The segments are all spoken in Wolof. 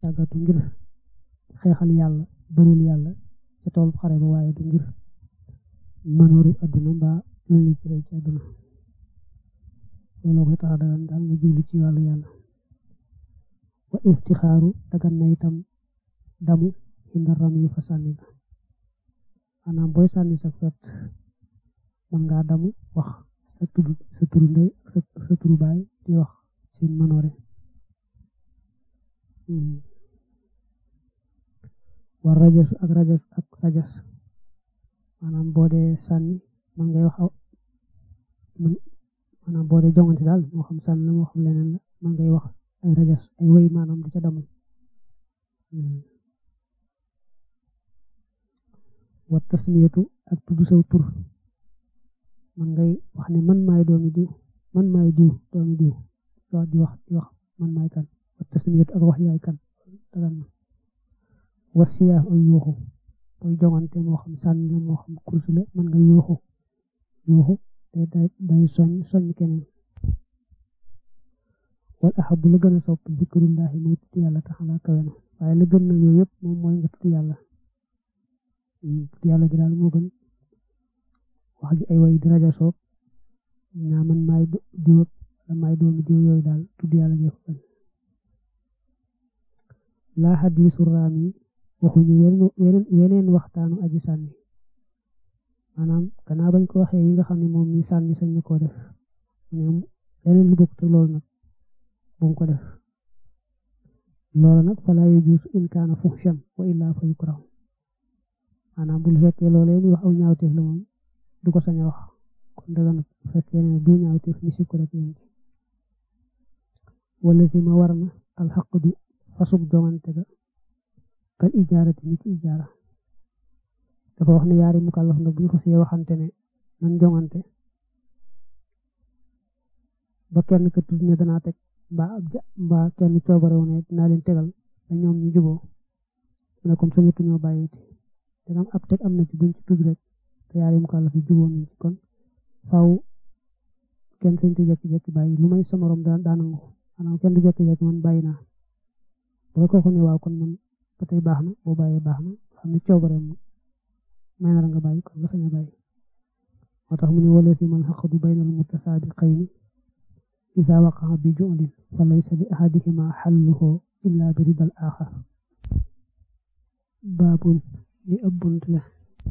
tàggatu ngir xeexal yàlla bëril yàlla ca tool xare ba waaye du ngir mënooru adduna mbaa lu ñu ci rey ci adduna looloo koy tax dagan daal nga jublu ci wàllu yàlla wa iftixaaru dagan na itam damu xinda ram yu fa sànni ga maanaam booy sànni sa fet mën ngaa damu wax sa turu sa turu ndey ak sa turu baay di wax seen manoore war rajas ak rajas ak rajas maanaam boo dee sànni man ngay wax maanaam boo dee jongante daal moo xam sànni la moo xam leneen la man ngay wax ay rajas ay wéy maanaam di ca damu wa tasmiyatu ak tudd saw tur man ngay wax ne man maay doomi diw man maay diw doomi diw wax di wax di wax man maay kan wa tasmiyatu ak wax yaay kan dagan na wa siyaaf ak yuuxu booy jongante moo xam sànni la moo xam kursu la man nga yuuxu yuuxu day day day soñ soñ keneen wal ahabu la gën a sopp zikrullahi mooy tudd yàlla taxala kawe na waaye la gën na yooyu yëpp moom mooy nga tudd yàlla tudd yàlla ji daal moo gën wax gi ay way di rajo soog ñaa man maay diw wala maay doomi diw yooyu daal tudd yàlla ji ko gën laa xadiisu raam yi waxuñu weneen weneen waxtaanu aji sànni maanaam gannaaw bañ ko waxee yi nga xam ne moom mi sànni sañ na koo def leneen lu bokk te loolu nag bu mu ko def loolu nag falaa yajuusu in kaana fuhshan wa illaa fa yukrahu maanaam bu fekkee loolee muy wax aw ñaawteef la moom du ko sañ a wax kon daga nag bu fekkee ne du ñaawteef ni si ko rek yéen ci wala si ma war na alxaqdu fasug jongante ga kal ijaarati ni ki ijaara dafa wax ne yaari mukallaf na bu ñu xasee waxante ne nan jongante ba kenn ka tudd ne danaa teg mbaa ab ja mbaa kenn coobare wu ne dinaa leen tegal ba ñoom ñu juboo mu ne comme sañatu ñoo bàyyiti dagam ab teg am na ci buñ ci tudd rek te yaari mukallaf yi juboo nañ ci kon faaw kenn sañ te jekki-jekki bàyyi lu may sa morom daa daanangu maanaam kenn du jekki-jekki man bàyyi naa boo ko ne waaw kon man ba tey baax na boo bàyyee baax na xam ne coobareem may na la nga bàyyi kon nga sañ a bàyyi moo tax mu ne wala si man xaqadu baynal mutasaabiqayni إذا وقع بجؤل فليس لأحدهما حله إلا برضا الآخر باب لأبنت له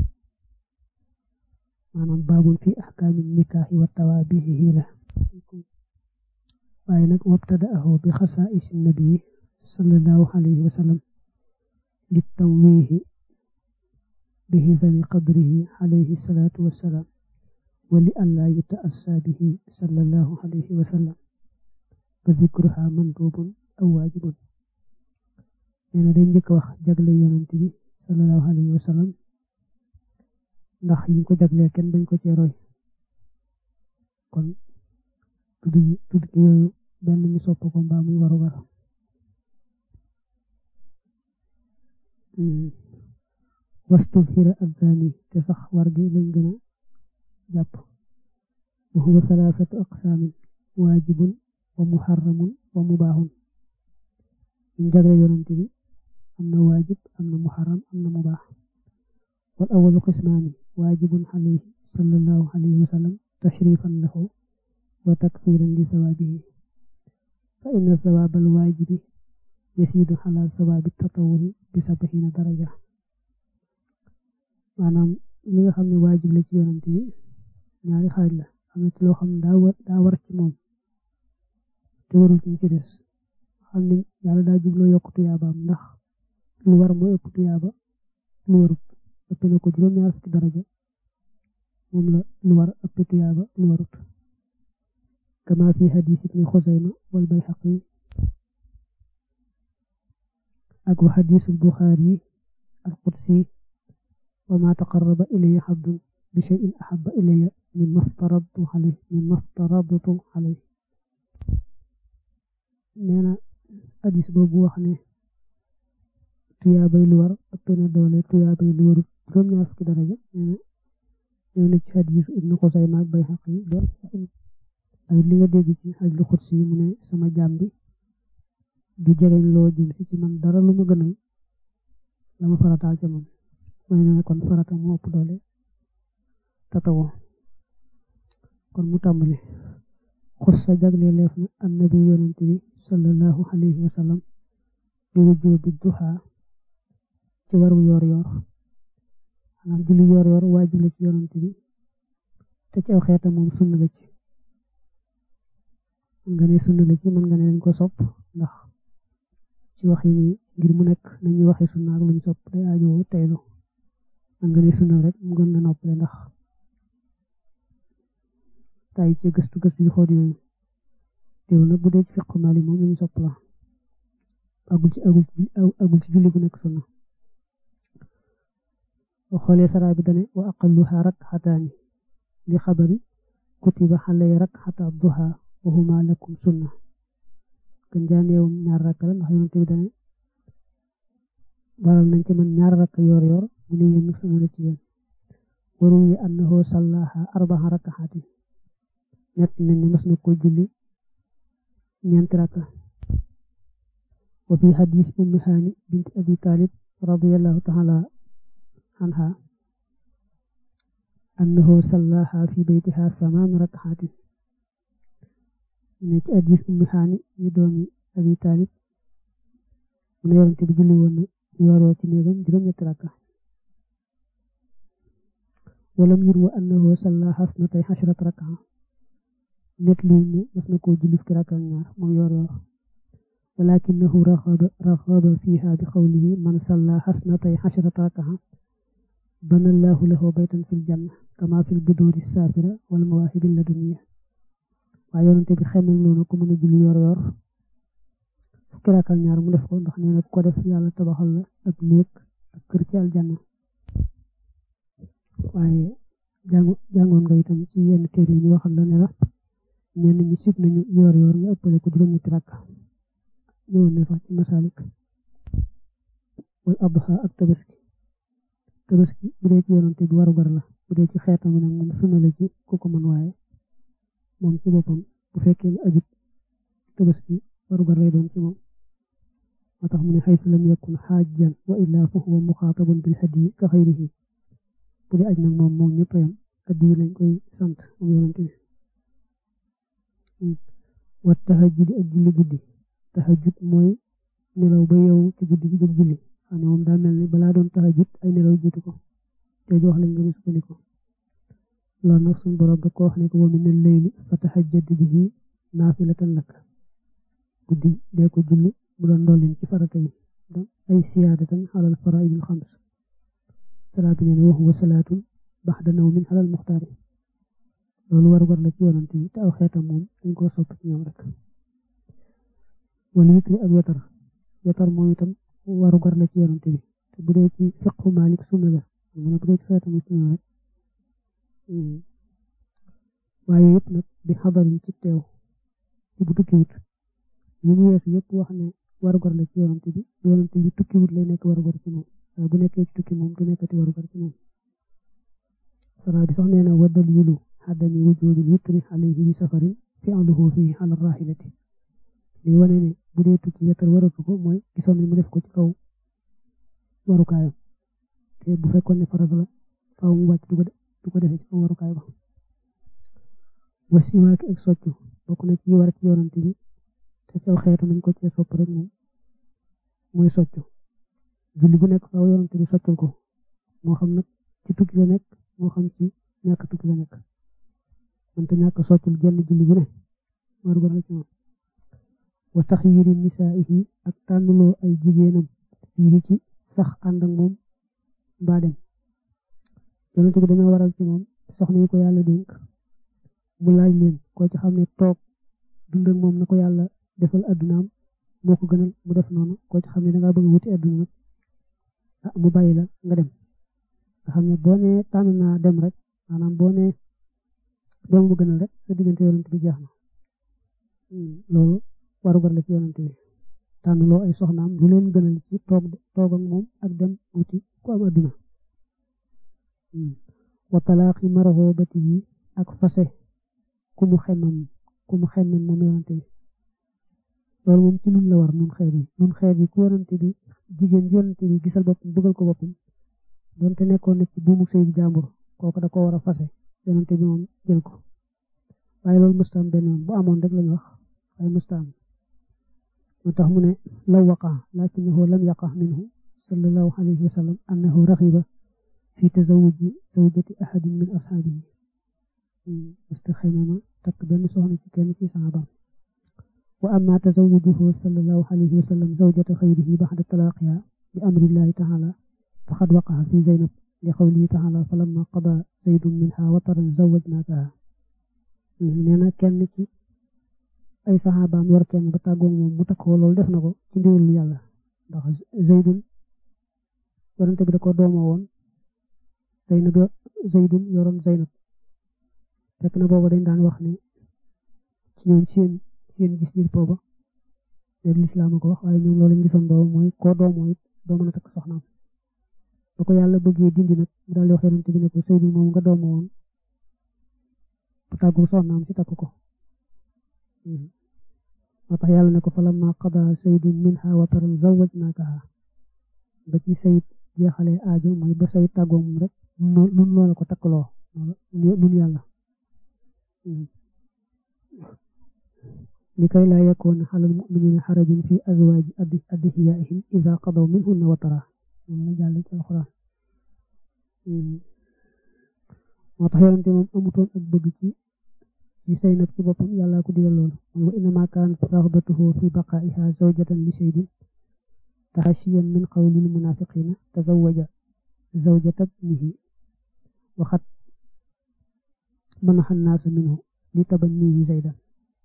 maanaam baabul fi axkaami nikaaxi wa tawaabixihi la waaye nag wabtada'ahu bi xasaa'isi nabii sallallahu alayhi wa sallam li tanwiihi bi xisani qadrihi alayhi salaatu wa salaam wa li allaa yuta'assaa bihi sallallahu alayhi wa sallam fa zikruhaa mandubun aw waajibun nee na day njëkk wax jagle yonent bi sallallahu alayhi wa sallam ndax yi ko jagleel kenn bañ ko cee roy kon tudd tudd yooyu benn ñu sopp ko mbaa muy waru war wastuzhira azzaani te sax war gi lañ gën a jàpp wa huwa salaasatu aqsaamin waajibun wa muharramun wa mubaaxun ñu jagle yonent bi am na waajib am na muharram am na mubaax wal awalu qismaani waajibun alayhi sallallahu alayhi wa sallam tashrifan lahu wa takfiran li sawaabihi fa inna sawaab al waajibi yasiidu ala sawaabi tatawuri bi sab'ina daraja maanaam li nga xam ne waajib la ci yonent bi ñaari xaaj la am na ci loo xam ne daa war daa war ci moom te warul ci ci des xam ne yàlla daa jubloo yokk tuyaabaam ndax lu war mooy ëpp tuyaaba lu warut ëpp na ko juróom-ñaar fukki daraja moom la lu war ëpp tuyaaba lu warut kama fi hadis ibni xusayma wal bayhaqi ak wa hadisul buxaari al qudsi wa ma taqarraba ilayya abdun bi shay'in ahabba ilayya mimma aftaradtu alayhi mimma aftaradtu alayhi nee na hadis boobu wax ne tuyaabay lu war ëpp na doole tuyaabay lu warut juróom-ñaar fukki daraja ñëw na ci hadiis ibnu Xusayma ak Bayhaqi lool ak li nga dégg ci hadiisul xudsi yi mu ne sama jaam bi du jegeñ loo jëm si ci man dara lu ma gënal la ma farataal ca moom mooy ne kon farata moo ëpp doole tatawoo kon mu tàmbali xus sa jagle leef na annabi yonent bi sallallahu alayhi wa sallam bi wujjoo bi duha ci waru yoor yoor xanaa julli yoor yoor waajib la ci yonent bi te ci aw xeeta moom sunna la ci mën nga ne sunna la ci mën nga ne dañ ko sopp ndax ci wax yi ngir mu nekk nañuy waxee sunna ak luñ sopp day aajoo teylu mën nga ne sunna rek mu gën na noppale ndax tay ci gëstu gëstu yu xool yooyu teew na bu dee ci fiqu mali moom lañu sopp la agul ci agul ci agul ci julli gu nekk sunna wa xoolee saraa bi dane wa aqalluha rakxataani li xabari kutiba xalay rakxata duha wa huma lakum sunna gën jaa neewum ñaar rakk la ndax yonent bi dane waral nañ ci man ñaar rakk yoor yoor mu ne yéen sunna la ci yéen waru yi annahu sallaha arbaxa rakxaati ñett nañ ne mas na ko julli ñeenti rakka wa fi hadis ummi haani bint abi talib radiyallahu taala anha annahu sallaha fi baytiha samaan rakxaati ne ci hadis ummi haani ñu doomi abi talib mu ne yonente bi julli woon na yooroo ci néegam juróom ñetti rakka walam yurwa annahu sallaha asnatay xashrat rakka net luñ ne mas na koo julli fukki rakka ak ñaar moom yoor yoor walakinahu raxaba raxaba fiha bi xawlihi man salla xasnatay xashrata rakaxa bana allahu lahu baytan fil janna kama fil buduri saafira wal mawaahibi laduniya waaye yonente bi xemel noonu ko mën a julli yoor yoor fukki rakka ak ñaar mu def ko ndax nee na ko def yàlla tabaxal la ak néeg ak kër ci aljanna waaye jàngoon nga itam ci yenn téere yi ñu waxal la ne la ñenn ñi sib nañu yoor yoor nga ëppale ko juróom-ñetti rakka ñëwoon na sax ci masalik wal adha ak tabaski tabaski bu dee ci yonante bi warugar la bu dee ci xeetam nag moom sunna la ci ku ko mën waaye moom ci boppam bu fekkee ne ajut tabaski warugar lay doon ci moom moo tax mu ne xaysu lam yakun xaajjan wa illaa fa huwa muxaatabun bil hadiyi ka xayrihi bu dee aj nag moom moom ñëpp yam addiyi lañ koy sant moom yonante bi wa tahajjudi ak julli guddi tahajjud mooy nelaw ba yow ci guddi gi jóg julli xam ne moom daa mel ni balaa doon tahajjud ay nelaw jiitu ko te wax lañ gën a sukkandiku loolu nag suñu borom da ko wax ne ko wa mina layli fa tahajjad bihi naafilatan lak guddi dee ko julli mu doon dollin ci farata yi ay siyaadatan alal faraa'idil xams salaat bi ne wa huwa salaatun baxda nawmin alal muxtaari loolu war war la ci yonante yi te aw xeetam moom dañ koo sopp ci ñoom rek wala witri ak wetar wetar moom itam waru gar la ci yonante bi te bu dee ci fiqhu Maalik sunna la mu ne bu dee ci xeetam sunna rek waaye yëpp nag bi xabarin ci teew ci bu tukkiwut yi mu weesu yëpp wax ne waru gar la ci yonante bi yonante bi tukkiwut lay nekk waru gar ci moom waaye bu nekkee ci tukki moom du nekkati waru gar ci moom sara bi sax nee na wa dalilu xaddami wujubil witri alayhi bi safarin fi'luhu fihi ala rahilati li wane ne bu dee tukki wetar waratu ko mooy gisoon ni mu def ko ci kaw warukaayam te bu fekkoon ne farata la faaw mu wàcc du ko du ko defee ci kaw warukaay ba wasiwaaki ak soccu bokk na ci war ci yonante bi te ci aw xeetu nañ ko cee sopp rek moom mooy soccu julli bu nekk faaw yonante bi soccul ko moo xam nag ci tukki la nekk moo xam ci ñàkk tukki la nekk mante ñàkk soccul jenn julli bu ne waru gar la ci moom wa taxyiri nisaa'ihi ak tànnuloo ay jigéenam fii ci sax ànd ak moom mbaa dem yonent bi dana waral ci moom soxna yi ko yàlla dénk mu laaj leen koo ci xam ne toog dund ak moom na ko yàlla defal addunaam moo ko gënal mu def noonu koo ci xam ne dangaa bëgg wuti adduna nag ah mu bàyyi la nga dem nga xam ne boo nee tànn naa dem rek maanaam boo nee dem mu gënal rek sa diggante yonent bi jeex na loolu warugar la ci yonante bi tànn loo ay soxnaam lu leen gënal ci toog toog ak moom ak dem wuti ku am adduna wa talaaqi marhabati yi ak fase ku mu xemmam ku mu xemmam moom yonante bi loolu moom ci nun la war nun xeet yi nun xeet yi ku yonante bi jigéen yonante bi gisal boppam bëggal ko boppam donte nekkoon na ci buumu sëy bi jàmbur kooku da ko war a fase yonante bi moom jël ko waaye loolu mustaam benn yoon bu amoon rek lañu wax waaye mustaam moo tax mu ne law waqa lakinahu lam yaqa minhu sallallahu alayhi wa sallam annahu raxiba fi tazawuji zawjati ahadin min ashaabihi musta xëymama takk benn soxna ci kenn ci saxaabam wa amma tazawujuhu sallallahu alayhi wa sallam zawjata xayrihi baxda talaaqiha bi amrillahi taala faqad waqa'a fi zaynab li qawlihi taala falamma qada zaydun minha wataran zawajnaakaha nee na kenn ci ay saxaabaam yor kenn ba tàggoo moom mu takkoo loolu def na ko ci ndiwul yàlla ndax zaydun yonente bi da ko doomoo woon zaynab zaydun yoroon zaynab fekk na booba dañ daan wax ne ci ñoom seen seen gis-gis booba léegi lislaam ko wax waaye ñoom loolu lañ gisoon booba mooy koo doomoo it doo mën a takk soxnaam ba ko yàlla bëggee dindi nag mu daal di wax yonente bi ne ko zaydun moom nga doomoo woon bu tàggu soxnaam si takk ko moo tax yàlla ne ko falamma qada saydun minha wataran zawajnaakaha ba ci sayid jeexalee aajo mooy ba sayid tàggoo moom rek nun loola ko takkaloo nun yàlla li kay laa yakoona xalal muminina xarajun fi azwaaji adhiyaihim ida qadaw minhunna watara moom la jàll ci alxuraan moo tax yonente moom amutoon ak bëgg ci ci Zaynab ci boppam yàlla ko digal loolu mooy wa innama kaanat raxbatuhu fi baqaa'iha zawjatan li saydin tahashiyan min qawlil munafiqina tazawaja zawjata ibnihi waxat manaxa naasu minhu li tabannihi zaydan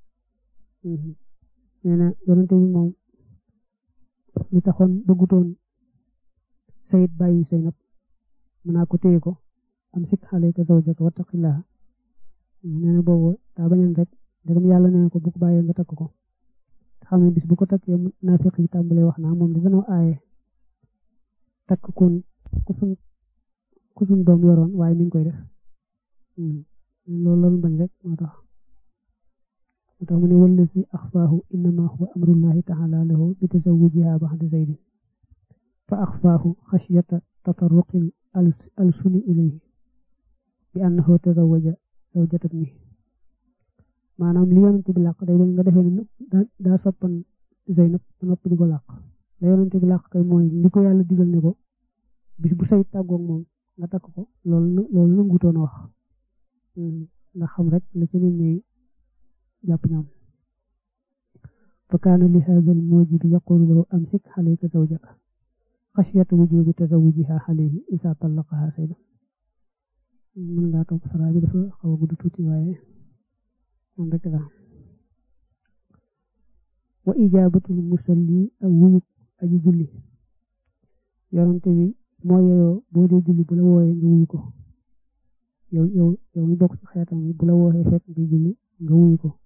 nee na yonente bi moom li taxoon bëggutoon sayid bàyyi Zaynab mën naa ko téye ko am sik alayka zawjaka wattaqillaha nee na boobu daa bañoon rek ndegam yàlla nee na ko bu ko bàyyee nga takk ko te xam ne bis bu ko takkee naafiq yi tàmbalee wax naa moom di dana aaye takk kun ku suñ ku suñ doom yoroon waaye mi ngi koy def loolu loolu bañ rek moo tax moo tax mu ne wallazi axfaahu innama huwa amrullahi taala lahu bi tazawujiha baxda zaydin fa axfaahu xashyata tatarruqi alsuni ilayhi bi annahu tazawaja zawjata ibnihi maanaam li yonent bi làq day bañ nga defee ne daa soppan Zaynab ba noppi di ko làq la yonent bi làq kay mooy li ko yàlla digal ne ko bis bu say tàggoog moom nga takk ko loolu loolu la ngutoon a wax ndax xam rek la ci nit ñi jàpp ñoom fa kaana li haada al mujibi yaqulu lahu amsik alayka zawjaka xashyata wujubi tazawujiha alayhi isa tallaqaha saydan mën ngaa topp saraa bi dafa xaw a gudd tuuti waaye moom rek la wa ijaabatul musalli ak wuyub aji julli yonante bi moo yeyoo boo dee julli bu la wooyee nga wuyu ko yow yow yow mi bokk ci xeetam bi bu la wooyee fekk nga julli nga wuyu ko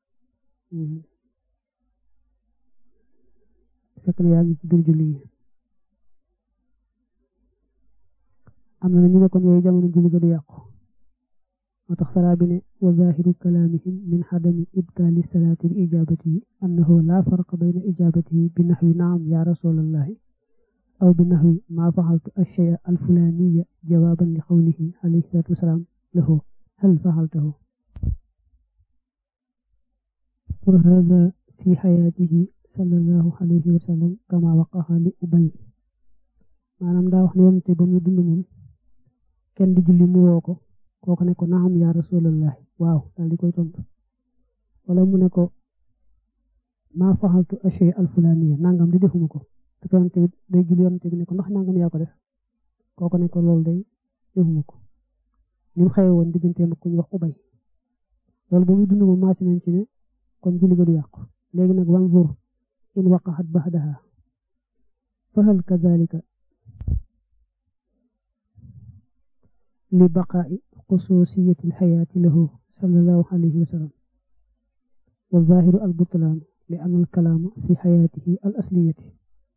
fekk na yaa ngi ci biir julli yi am na ñu ne kon yooyu jamono julli ga du yàqu moo tax saraa bi ne wa zahiru kalaamihim min xadami ibtaali salaati bi ijaabatihi annahu laa farqa bayna ijaabatihi bi naxwi naam ya rasulallahi aw bi naxwi maa faxaltu ashaya alfulaaniya jawaaban li qawlihi alayhi salaatu wasalaam lahu hal faxaltahu wa hada fi xayaatihi sallallahu alayhi wa sallam kama waqaxa li ubay maanaam daa wax ne yonente ba muy dund moom kenn di julli mu woo ko kooku ne ko naam yaa rasulallahi waaw daal di koy tontu wala mu ne ko maa faxaltu ashay alfulaniya nangam di defuma ko te yonente bi day julli yonente bi ne ko ndax nangam yaa ko def kooku ne ko loolu day defuma ko ni mu xewe woon digganteem ak ku ñu wax ubay loolu ba muy dund moom maasi nañ ci ne kon julli ga du yàqu léegi nag wanzur in waqaxat baxdaha fa hal kadalika li baqaa'i xusuusiyati alxayaati lahu sallallahu alayhi wa sallam wa zaahiru albutlaan li anna alkalaama fi xayaatihi al asliyati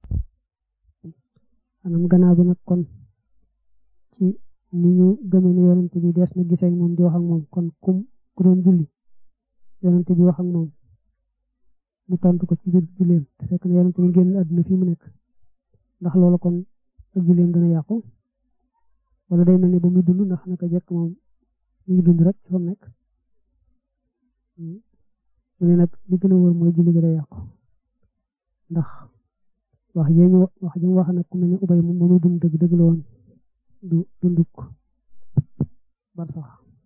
anam gannaaw bi nag kon ci ni ñu gëmee ne yonente bi dees na gisee moom di wax ak moom kon kum ku doon julli yonente bi wax ak moom mu tontu ko ci biir julleem te fekk na yonent bi génn àdduna fii mu nekk ndax loolu kon ak julleem dana yàqu wala day mel ni ba muy dund ndax naka jekk moom mu ngi dund rek ci fa mu nekk mu ne nag li gën a wóor mooy julli gi day yàqu ndax wax jee ñu wax ji mu wax nag ku mel ne ubay moom muy dund dëgg dëgg la woon du dunduk bar sax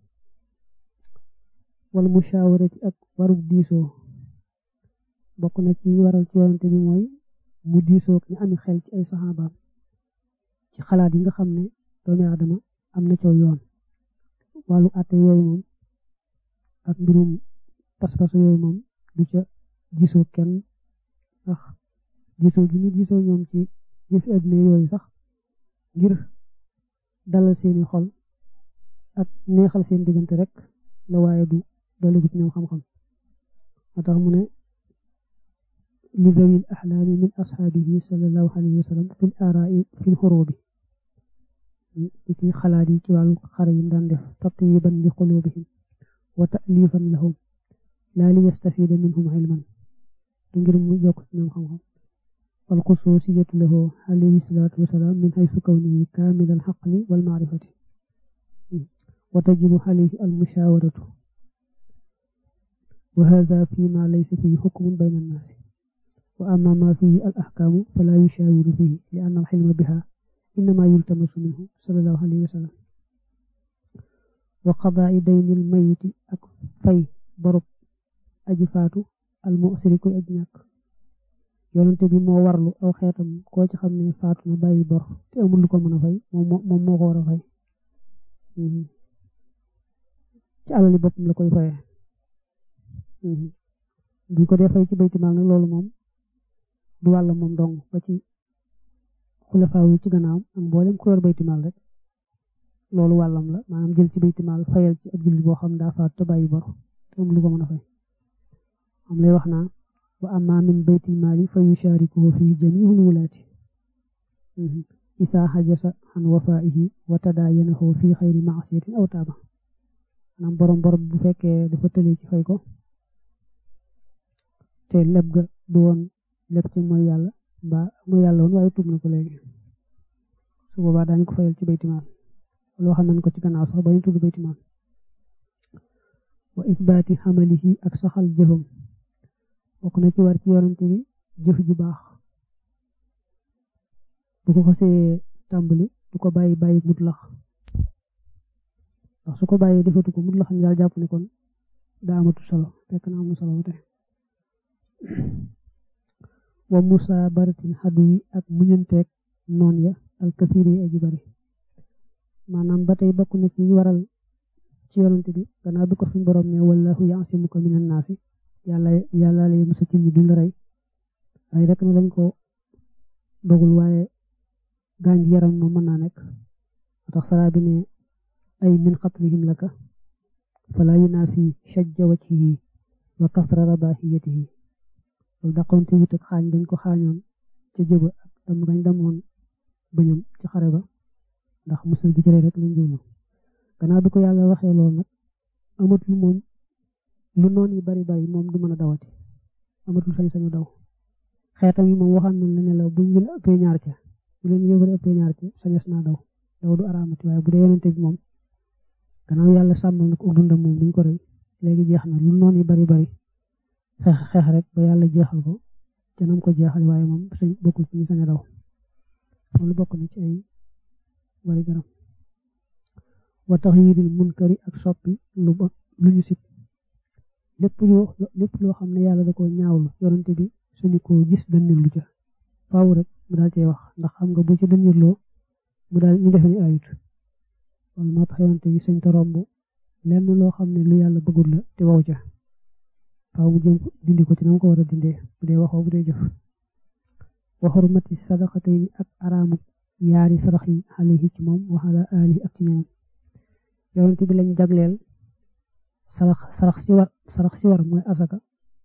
wala mushawarati ak warub diisoo bokk na ci waral ci yonante bi mooy mu diisoo ñu ami xel ci ay saxaabaam ci xalaat yi nga xam ne doomi aadama am na ca yoon wàllu àtte yooyu moom ak mbirum pas-pas yooyu moom du ca gisoo kenn ndax gisoo gi mu gisoo ñoom ci yëfi àdduna yooyu sax ngir dalal seeni xol ak neexal seen diggante rek la waaye du doligut ñoom xam-xam moo tax mu ne li zawil axlaami min ashaabihi sallallahu alayhi wa sallam fil aaraai fil xurubi ci xalaat yi ci wàllu xare yi daan def tatyiban li qulubihim wa ta'lifan lahum laa li yastafida minhum ilman du ngir mu yokk ci ñoom xam-xam wal xususiyatu lahu alayhi salaatu wasalaam min haysu kawnihi kaamil al xaqli wal maarifati wa tajibu alayhi al mushawaratu wa hada fi ma laysa fihi xukmun bayna annaasi wa amma ma fihi al axkaamu fala yushawiru fihi li anna al xilma biha innama yultamasu minhu sallallahu alayhi wa sallam wa qadaai daynil mayiti ak fay borob aji faatu al mu'siri koy aji ñàkk yonente bi moo warlu aw xeetam koo ci xam ne faatu na bàyyi bor te amul lu ko mën a fay moom moom moo ko war a fay ci alali boppam la koy fayee buñ ko dee fay ci baytimaal nag loolu moom du wàlla moom dong ba ci xulafaaw yi ci gannaawam ak mboolem ku yor baytimaal rek loolu wàllam la maanaam jël ci baytimaal fayal ci ab jullit boo xam daa faatu te bàyyi bor te amul lu ko mën a fay am lay wax naa wa amma min baytil maali fa yusharikuhu fi jamiihul wulaati isaa xajasa an wafaihi wa tadaayanahu fi xayri maasiyatin aw taaba maanaam borom borom bu fekkee dafa tëlee ci fay ko te leb ga du woon leb ci mooy yàlla mbaa mooy yàlla woon waaye tuub na ko léegi su boobaa daañu ko fayal ci baytimaal loo xam nañ ko ci gannaaw sax ba ñu tudd baytimaal wa isbaati xamalihi ak saxal jëfam bokk na ci war ci yonante bi jëf ju baax bu ko xasee tàmbali du ko bàyyi bàyyi mutlax ndax su ko bàyyi defatu ko mutlax ñu daal jàpp ne kon daa amatu solo fekk na am solo ba tey wa musa baratin xaddu yi ak muñanteeg noon ya al kasir yi aji bari maanaam ba tey bokk na ci waral ci yonante bi gannaaw bi ko suñ borom ne wallahu yaasimuka minan naasi yàlla yàlla lay musa ci ñi duñ la rey rey rek na lañ ko dogul waaye gaañ gi yaram moom mën naa nekk moo tax saraa bi ne ay min xatlihim laka fala yunaafi shajja wajhihi wa kasra rabahiyatihi loolu daqoon te wut ak xaañ dañ ko xaañoon ca jëba ak dam gañ damoon bañam ci xare ba ndax musal gi ci rey rek lañ jublu gannaaw bi ko yàlla waxee loolu nag amatul moom lu noon yi bari bari moom du mën a dawati amatul sañ-sañu daw xeetam yi moom waxaan nañ la ne la buñ leen ëppee ñaar ca bu leen yëbale ëppee ñaar ca sañes naa daw daw du araamati waaye bu dee yonente bi moom gannaaw yàlla sàmmal na ko dundam moom duñ ko rey léegi jeex na lu noon yi bari bari xeex xeex rek ba yàlla jeexal ko ca nam ko jeexale waaye moom sañ bokkul ci ñu sañ a daw loolu bokk na ci ay bari garam wa taxyiril munkari ak soppi lu ba lu ñu sib lépp loo lépp loo xam ne yàlla da ko ñaawlu yonante bi suñu ko gis dënnir lu ca faaw rek mu daal cee wax ndax xam nga bu ci dënnirloo mu daal ñu defe ni ayut wala moo tax yonante bi sañ ta romb lenn loo xam ne lu yàlla bëggul la te wow ca faaw mu jëm dindi ko ci na ko war a dindee bu dee waxoo bu dee jëf wa xurmati sadaqatay ak araamu yaari sarax yi alayhi ci moom wa ala alihi ak ci ñoom yonante bi lañ jagleel sarax sarax si war sarax si war mooy asaka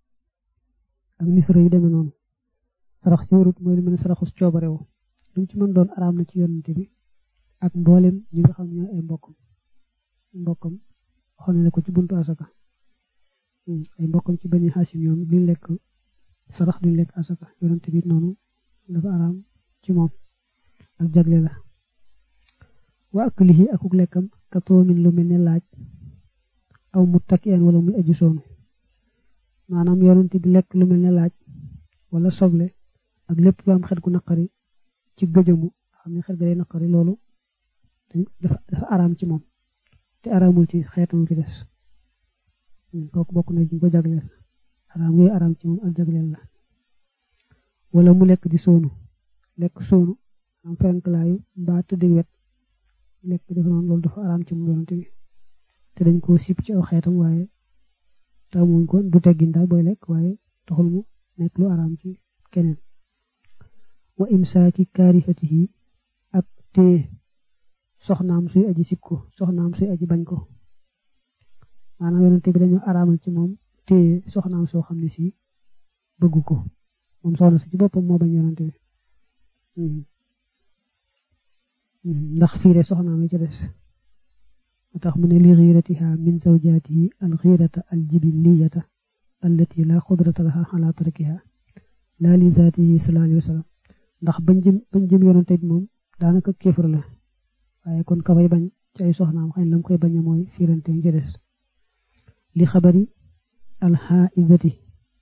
ak misra yu demee noonu sarax si warut mooy lu mel ne saraxus coobarewu lu ci mën doon araam na ci yonante bi ak mboolem ñi nga xam ne ay mbokkam mbokkam waxoon na ko ci buntu asaka ay mbokkam ci bani xaasim ñoom luñ lekk sarax duñ lekk asaka yonent bi noonu dafa araam ci moom ak jagle la wa aklihi akuk lekkam katoomin lu mel ne laaj aw mu takkeen wala muy aju soonu maanaam yonent bi lekk lu mel ne laaj wala soble ak lépp lu am xet gu naqari ci gëjëmu xam ne xet ga day naqari loolu dafa dafa araam ci moom te araamul ci xeetam ci des kooku bokk na ñu ko jagleel araam yooyu araam ci moom ak jagleel la wala mu lekk di soonu lekk soonu am ferankalaayu mbaa tëdd wet lekk def noonu loolu dafa araam ci moom yonent bi te dañ koo sip ci aw xeetam waaye taw muñ ko du teggin daal booy lekk waaye taxul mu nekk lu araam ci keneen wa imsaaki kaarifatihi ak téye soxnaam suy aji sib ko soxnaam suy aji bañ ko maanaam yonent bi dañoo araamal ci moom téye soxnaam soo xam ne si bëggu ko moom soxna si ci boppam moo bañ yonent bi ndax fiire soxnaam yi ca des tax mu ne li xiiratiha min zawjatihi al xiirata al jibiliyata allati la xudrata laha ala tarkiha la li zaatihi sallallahu alayhi wa sallam ndax bañ jëm bañ jëm yonante bi moom daanaka kéefar la waaye kon ka fay bañ ci ay soxnaam xëy na lam koy bañ mooy fiirante ci des li xabari al xaaidati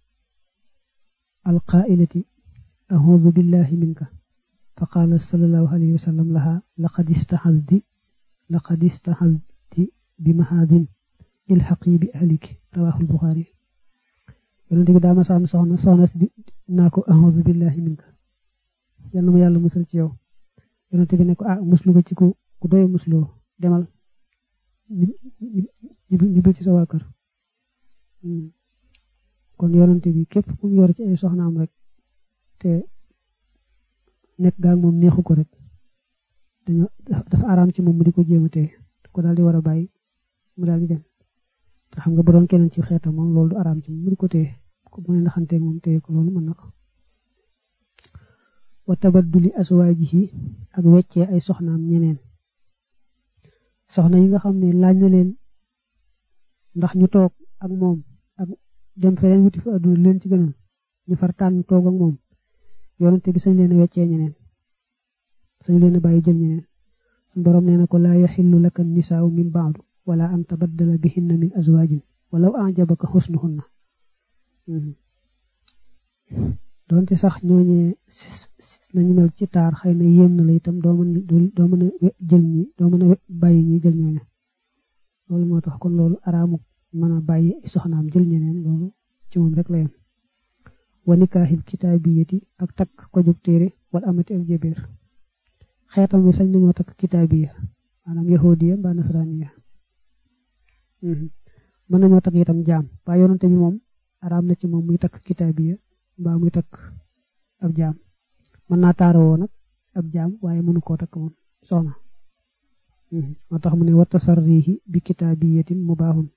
al qaailati ahudu billahi minka fa qaala sallallahu alayhi wa sallam laha laqad istahazdi laqad istahazdi bi mahadin ilxaqi bi ahliki rawahu albuxaari yonente bi daa ma saam soxna soxna si naa ko ahudu billahi minka yal na ma yàlla musal ci yow yonente bi ne ko ah muslu ko ci ku ku doye musloo demal ñu bil ci sa waa kër kon yonente bi képp ku mu yor ci ay soxnaam rek te nekk gaag moom neexu ko rek dañoo dafa araam ci moom mu di ko jéem a téye ko daal di war a bàyyi mu daal di dem te xam nga bu doon keneen ci xeetam moom loolu du araam ci moom mu di ko téye ko mu ne naxanteeg moom téye ko loolu mën na ko wa tabadduli aswaajihi ak weccee ay soxnaam ñeneen soxna yi nga xam ne laaj na leen ndax ñu toog ak moom ak dem feneen wuti fa àdduna leen ci gënal ñu far tànn toog ak moom yonente bi sañ leen a weccee ñeneen sañ leen a bàyyi jël ñeneen suñu borom nee na ko laa yaxillu laka nisaau min baadu wala an tabaddala bihinna min azwaajin walaw ajabaka xusnuhunna doonte sax ñooñee nañu mel ci taar xëy na yéem na la itam doo mën doo mën a jël ñi doo mën a bàyyi ñi jël ñooñu loolu moo tax kon loolu araamu mën a bàyyi soxnaam jël ñeneen loolu ci moom rek la yem wa nikaaxil kitaabiyati ak takk ko jóg téere wala amati ak jébéer xeetam wi sañ nañoo takk kitaabiya maanaam yahudiya mbaa nasraniya mën nañoo takk itam jaam waaye yonante bi moom araam na ci moom muy takk kitaabiya mbaa muy takk ab jaam mën naa taaroo nag ab jaam waaye mënu koo takk moom soxna moo tax mu ne wa tasarrihi bi kitaabiyatin mubaahun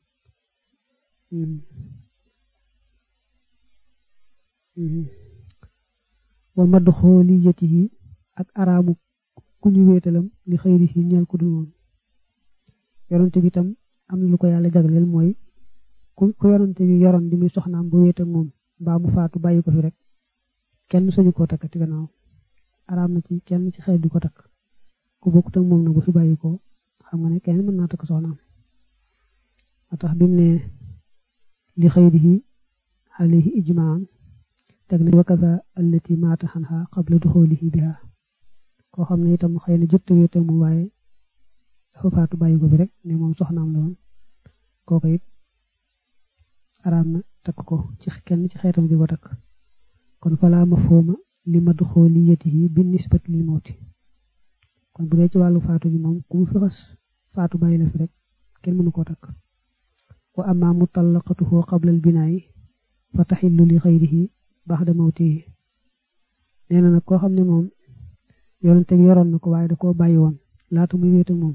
wa madxooliyatihi ak araamu ku ñu wéetalam li xëyrihi ñeel ku dul moom yonante bi tam am na lu ko yàlla jagleel mooy ku ku yonante bi yoroon di muy soxnaam bu wéet ak moom mbaa mu faatu bàyyi ko fi rek kenn sañu koo takk ci gannaaw araam na ci kenn ci xeet du ko takk ku bokkut ak moom na bu fi bàyyi ko xam nga ne kenn mën naa takk soxnaam moo tax bi mu ne li xëyrihi alayhi ijmaan teg na wakaza allati maata xanha qabla duxoolihi biha koo xam ne itam xëy na jot wéet ak moom waaye dafa faatu bàyyi ko fi rek ne moom soxnaam la woon kooku it araam na takk ko ci kenn ci xeetam di ko takk kon falaa mafhuma li madxooliyatihi bi nisbati lil mawti kon bu dee ci wàllu faatu bi moom ku mu fi xas faatu bàyyi la fi rek kenn mënu koo takk wa amma mutallaqatuhu qabla al binaayi fa taxillu li xayrihi baxda mawtihi nee na nag koo xam ne moom yonente bi yoroon na ko waaye da koo bàyyi woon laata muy wéet ak moom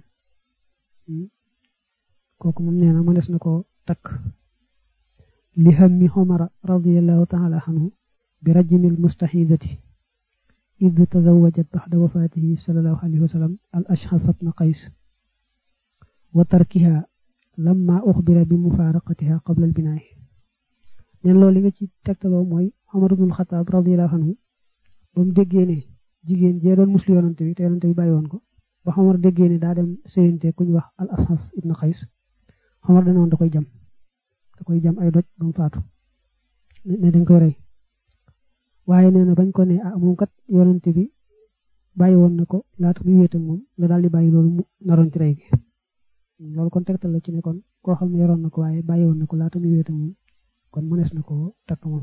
kooku moom nee na mënees na koo takk li hammi xomara radiallahu taala anhu bi rajmil mustaxidati id tazawajat baxda wafaatihi salallahu alayhi wa sallam al ashxas bna qays wa tarkiha lamma uxbira bi mufaaraqatiha qabla al binaay neen loolu li nga ci tegtaloo mooy Omar ibnul Xataab radiyallahu anhu ba mu déggee ne jigéen jee doon muslu yonante bi te yonante bi bàyyi woon ko ba Omar déggee ne daa dem séyante ku ñu wax al asas ibn xays Omar dana woon da koy jam da koy jam ay doj ba mu faatu ne dañ koy rey waaye nee na bañ ko ne ah moom kat yonante bi bàyyi woon na ko laata muy wéet ak moom la daal di bàyyi loolu mu naroon ci rey gi loolu kon tegtal la ci ne kon koo xam ne yoroon na ko waaye bàyyi woon na ko laata muy wéet ak moom kon mënees na ko takk moom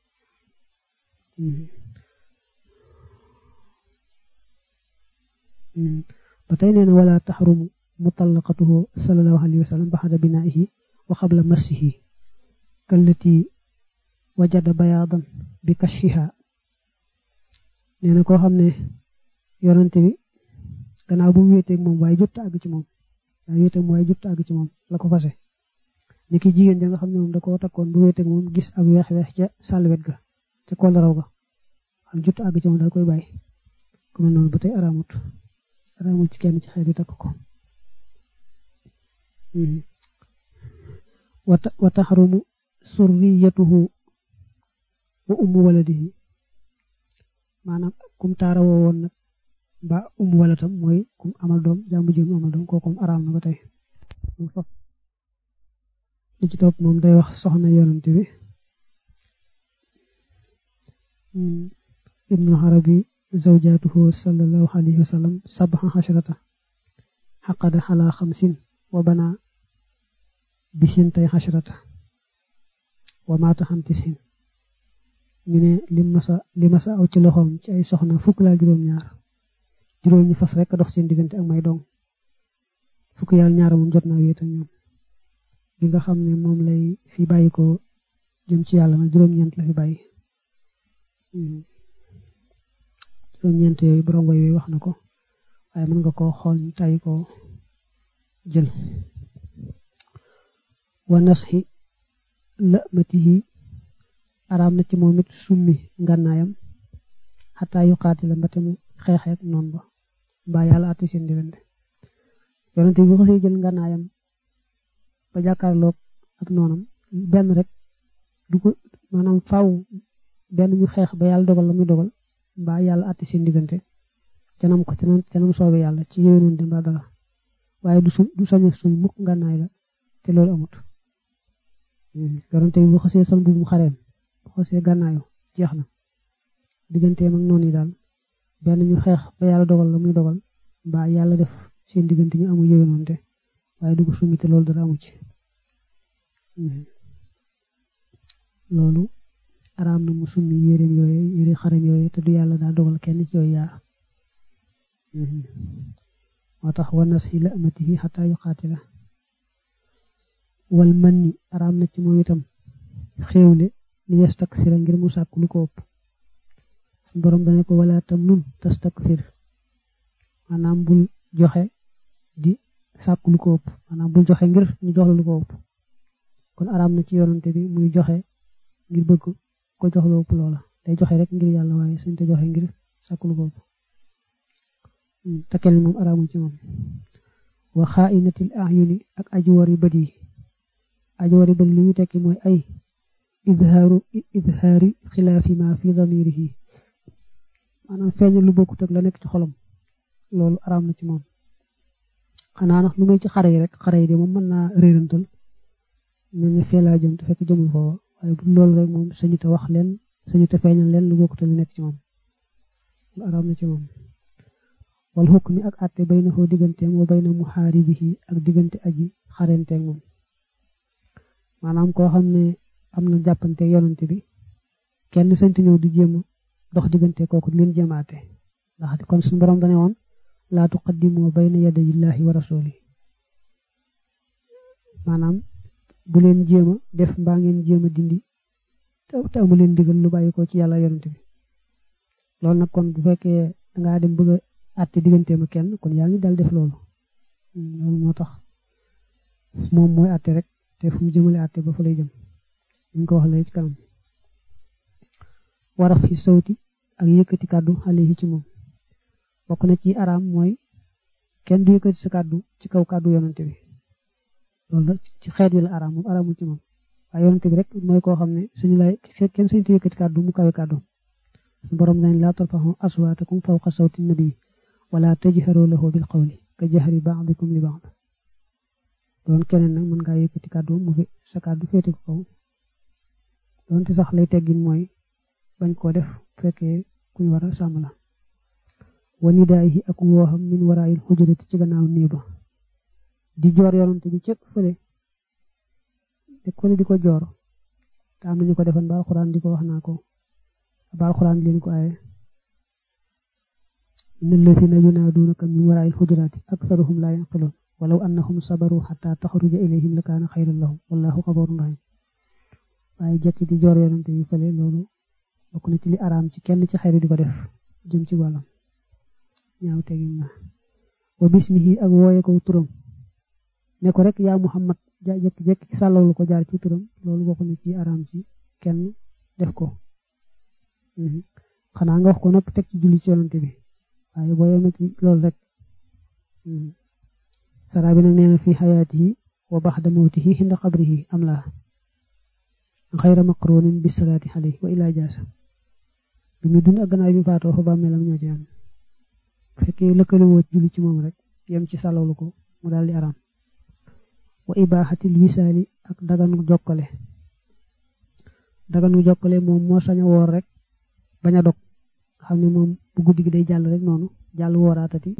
ba tey nee na wala taxrumu mutallaqatuhu sallallahu alayhi wa sallam baxada binaihi wa xabla massihi kallati wajada bayaadan bi kashiha nee na koo xam ne yonante bi gannaaw bu mu wéeteeg moom waaye jot àgg ci moom waaye wéeteeg moom waaye jot àgg ci moom la ko fase ni ki jigéen ja nga xam ne moom da koo takkoon bu wéeteeg moom gis ak weex-weex ca sàlwet ga ca koolaraw ga xam jot àgg ci moom dal koy bàyyi ku mel noonu ba tey araamut araamut ci kenn ci xeet yu takk ko wa taxarumu surriyatuhu wa ummu waladihi maanaam kum taarawoo woon nag ba ummu walatam mooy kum amal doom jàmbu jëm amal doom kooku araam na ba tey li ci topp moom day wax soxna yonante bi ibnu arabi zawjatuhu sallallahu alayhi wa sallam sab'a asharata xaqada xala xamsin wa bana bisintay asharata wa maata xam tisin ñu ne li masa li masa aw ci loxoom ci ay soxna fukk laa juróom-ñaar juróom ñi fas rek dox seen diggante ak may dong fukk yàlla ñaar moom jot naa wéet ak ñoom bi nga xam ne moom lay fi bàyyi ko jëm ci yàlla nag juróom-ñeent la fi bàyyi juróom-ñeent yooyu borom way yooyu wax na ko waaye mën nga koo xool ñu tàyyi ko jël wa nasxi lëmatihi araam na ci moom it summi ngànnaayam xataa yu xaati la mbate mu xeexeek noonu ba mbaa yàlla atti seen diggante yonente bi bu xasee jël ngànnaayam ba jàkkaarloog ak noonam benn rek du ko maanaam faaw benn ñu xeex ba yàlla dogal la muy dogal mbaa yàlla atti seen diggante canam ko canam canam soobe yàlla ci yéwénoon de mbaa dara waaye du su du sañ suñ mukk ngànnaay la te loolu amut yonente bi bu xasee sol bu mu xareem bu xasee gànnaayu jeex na digganteem ak noonu yi daal benn ñu xeex ba yàlla dogal la muy dogal mbaa yàlla def seen diggante ñu amul yéwénoonte waaye du ko summi te loolu dara amu ci loolu araam na mu summi yéreem yooye yére xareem yooye te du yàlla daa dogal kenn ci yooyu yaar moo tax wa nasi la amatihi xataa yu xaatila wal man ni araam na ci moom itam xéewle li yastaksira ngir mu sàkk lu ko ëpp suñ borom dane ko wala tam nun tastaksir maanaam bul joxe di sàkk lu ko ëpp maanaam bul joxe ngir ñu jox la lu ko ëpp kon araam na ci yonante bi muy joxe ngir bëgg ko jox lu ëpp loola day joxe rek ngir yàlla waaye suñ te joxe ngir sàkk lu ko ëpp takel moom araamul ci moom wa xaainatil ayuni ak ajuwari bët yi ajuwari bët li muy tekki mooy ay izhaaru izhaari xilaafi ma fi damirihi maanaam feeñ lu bokkut ak la nekk ci xolam loolu araam na ci moom xanaa nag lu muy ci xare yi rek xare yi de moom mën naa réerantal mel ne fee laa jëm te fekk jëmul foofa waaye bu loolu rek moom sañu te wax leen sañu te feeñal leen lu bokkut ak lu nekk ci moom lu araam na ci moom wal xukmi ak àtte bay na xoo digganteem wa bay na muxaaribihi ak diggante aji xarenteeg moom maanaam koo xam ne am na jàppante yonante bi kenn sañtu ñëw di jéem dox diggante kooku di leen jéemaate ndax kon suñu borom dane woon laa tuqaddimoo bayna yadayillahi wa rasuli maanaam bu leen jéem a def mbaa ngeen jéem a dindi te amu leen digal lu bàyyi ko ci yàlla yonante bi loolu nag kon bu fekkee dangaa dem bëgg a àtte digganteem ak kenn kon yaa ngi dal def loolu loolu moo tax moom mooy àtte rek te fu mu jëmale àtte ba fa lay jëm ñu ko wax lay ci kanam waraf fi sawti ak yëkkati kàddu xale yi ci moom bokk na ci araam mooy kenn du yëkkati sa kàddu ci kaw kàddu yonante bi loolu nag ci xeet wi la araam moom araamul ci moom waaye yonent bi rek mooy koo xam ne suñu lay kenn suñu yëkkati kàddu mu kawe kàddu suñu borom dañ laa tarfaxu aswaatakum fawqa sawti nabi wala tajharu lahu bil qawli ka jahri ba'dikum li ba'd doon keneen nag mën ngaa yëkkati kàddu mu fi sa kàddu féete ko kaw doonte sax lay teggin mooy bañ koo def fekkee kuñ war a sàmm la wa nidaayi ak wooxam min waraayil xujurati ci gannaaw néeba di joor yonante bi cëpp fële te fële di ko joor te am nañu ko defan ba alxuraan di ko wax naa ko ba alxuraan leen ko aaye inna allazina yunaaduunaka min waraayil xujuraati aktharuhum laa yanqiloon walaw annahum sabaru xataa taxruja ilayhim la kaana xayran lahum wallahu xafoorun rahim waaye jekki di joor yonante bi fële loolu bokk na ci li araam ci kenn ci xayri di ko def jëm ci wàllam ñaaw tegin na wa bismihi ak wooye ko turam ne ko rek yaa muhammad ja jekki-jekki sàllawlu ko jaar ci turam loolu bokk na ci araam ci kenn def ko xanaa nga wax ko nopp teg ci julli ci yonante bi waaye boo yemee ci loolu rek saraa bi nag nee na fi xayaatihi wa baxda mawtihi xinda qabrihi am laa xayra maqrunin bi salaati alayhi wa ilaa jaasa bi muy dund ak gannaaw bi faatoo fa bàmmeelam ñoo ci am fekkee lëkkale woo julli ci moom rek yem ci sàllawlu ko mu daal di araam wa ibaaxatil wisaali ak daganu jokkale daganu jokkale moom moo sañ a woor rek bañ a dog xam ne moom bu guddi gi day jàll rek noonu jàll wooraatati